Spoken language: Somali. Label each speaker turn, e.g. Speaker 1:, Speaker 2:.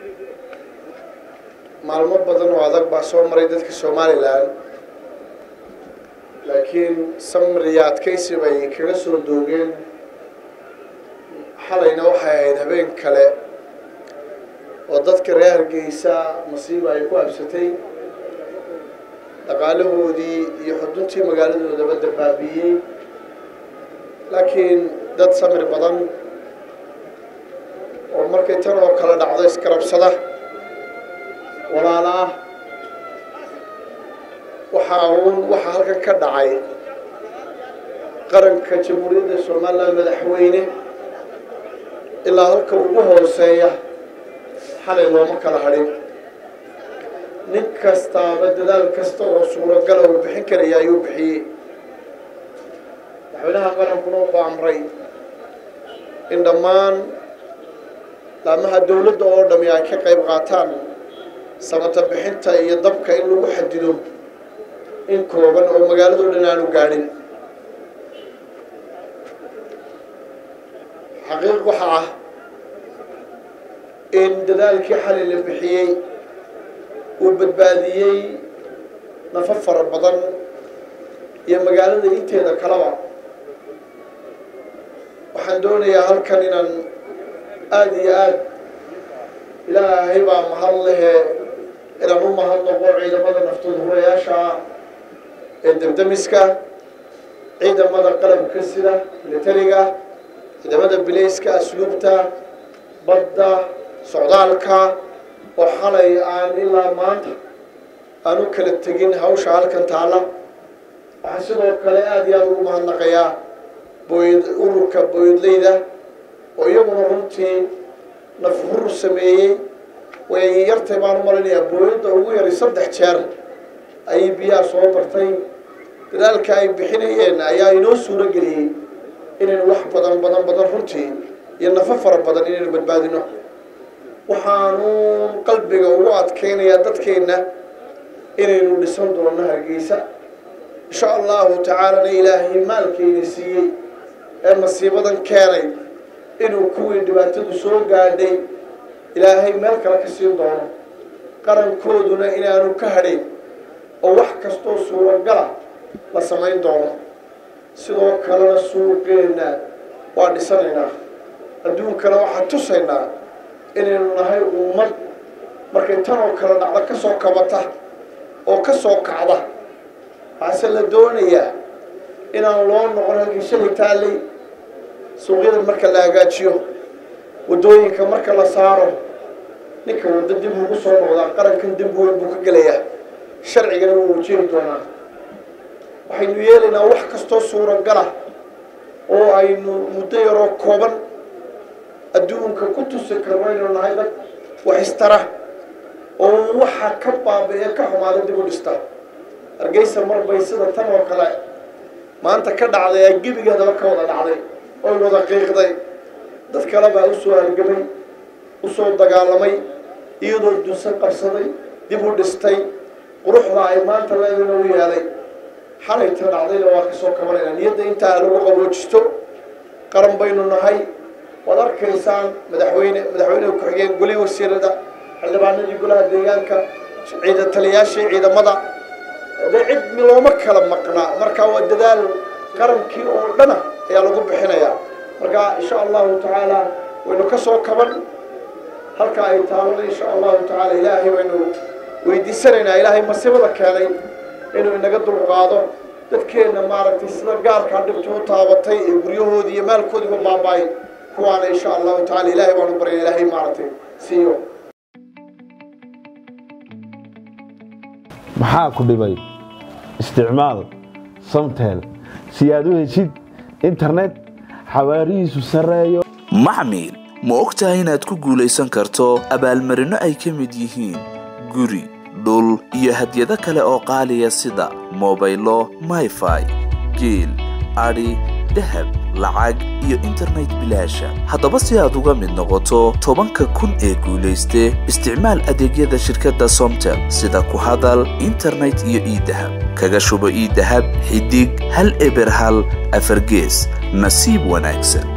Speaker 1: maalmo badan oo adag baa soo maray dadka somalilan laakiin samriya adkaysi bay kaga soo doogeen xalayna waxay ahayd habeen kale oo dadka reer hargeysa masiiba ay ku absatay dhaqaalahoodii iyo xuduntii magaaladoodaba dabaabiiyey laakiin dad samir badan oo markay tan oo kale dhacdo iskarabsada walaala ah waxaa uun waxaa halkan ka dhacay qaranka jamhuuriyadda somalilan madaxweyne ilaa halka ugu hooseeya xalay looma kala hadhin nin kastaaba dadaal kasta oo suuragala uu bixin karaya ayuu bixiyey madaxweynaha qarankuna wuxuu amray in dhammaan laamaha dowladda oo dhami ay ka qayb qaataan samata bixinta iyo dabka in lagu xadido in kooban oo magaaladoo dhan aanu gaadhin xaqiiq waxa ah in dadaalkii xalay la bixiyey uu badbaadiyey nafo fara badan iyo magaalada inteeda kaleba waxaan doonayaa halkan inaan aada iyo aad ilaahay baa mahad lehe inaan u mahadnaqo ciidamada naftooda hurayaasha ee debdemiska ciidamada qalabka sida militariga ciidamada bilayska asluubta badda socdaalka oo xalay aan ilaa maanta aan u kala tegin hawsha halkan taalla waxaan sidoo kale aada iyo aada ugu mahadnaqayaa booyad ururka booyadleyda oo iyaguna runtii nafhur sameeyey way yartay baan u malinayaa booyadda ugu yaray saddex jeer ayay biyaha soo bartay dadaalka ay bixinayeen ayaa inoo suuro geliyey inaynu wax badan badan badan runtii iyo nafo fara badan inaynu badbaadino waxaanu qalbiga ugu adkaynayaa dadkeenna inaynu dhisan doono hargeysa insha allahu tacaalana ilaahay maalkeyna siiyey ee masiibadan keenay inuu kuwii dhibaatadu soo gaadhay ilaahay meel kale ka siin doono qarankooduna inaanu ka hadhayn oo wax kastoo suuragala la samayn doono sidoo kalena suuqeenna waa dhisanaynaa adduunkana waxaan tusaynaa inaynu nahay ummad markay tan oo kale dhacdo ka soo kabata oo ka soo kacda waxaase la doonayaa inaan loo noqon halkii shalay taallay suuqyada marka la hagaajiyo waddooyinka marka la saaro ninka waddo dib ugu soo noqdaa qarankan dib weyn buu ka gelayaa sharcigana wuu wajihi doonaa waxaynu yeelaynaa wax kastoo suuragala oo aynu muddo yaroo kooban adduunka ku tusi karno aynu nahay dad wax istara oo waxa ka baaba-ee ka xumaada dib u dhista hargeysa marbay sida tan oo kale maanta ka dhacday ee gebigeedaba ka wada dhacday oy wada qiiqday dad kale baa u soo halgamay u soo dagaalamay iyadoo dunsan qabsaday dib u dhistay quruxda ay maanta leedana u yeelay xalayta dhacdayna waa ka soo kabanayna niyadda intaa lagu qaboojisto qaran baynu nahay waad arkaysaan madaxweyne madaxweyneha ku-xigeen goli wasiirada xildhibaanadii golaha deegaanka ciida taliyaashii ciidamada de cid looma kala maqnaa marka waa dadaal qarankii oo dhana ayaa lagu bixinayaa marka insha allahu tacaala waynu ka soo kaban halka ay taalona insha allahu tacaala ilaahay waynu weydiisanaynaa ilaahay masiibada keenay inuu inaga dulqaado dadkeenna maaragtay sida gaarkaa dhibta u taabatay ee guryahoodii iyo maalkoodiiba baaba-ay kuwaana insha allahu tacala ilaahay baanu baryana ilaahay maaragtay siiyo
Speaker 2: maxaa ku dhibay isticmaal samtel si aad u heshid internet xawaarihiisu sarreeyo
Speaker 3: maxmil ma og tahay inaad ku guulaysan karto abaalmarinno ay ka mid yihiin guri dhul iyo hadyado kale oo qaaliya sida mobaylo mayfai geel adhi dahab lacag iyo internet bilaasha haddaba si aad uga mid noqoto tobanka kun ee guulayste isticmaal adeegyada shirkadda somtel sida ku hadal internet iyo iidahab kaga shubo iidahab xidig hal eber hal afargees nasiib wanaagsan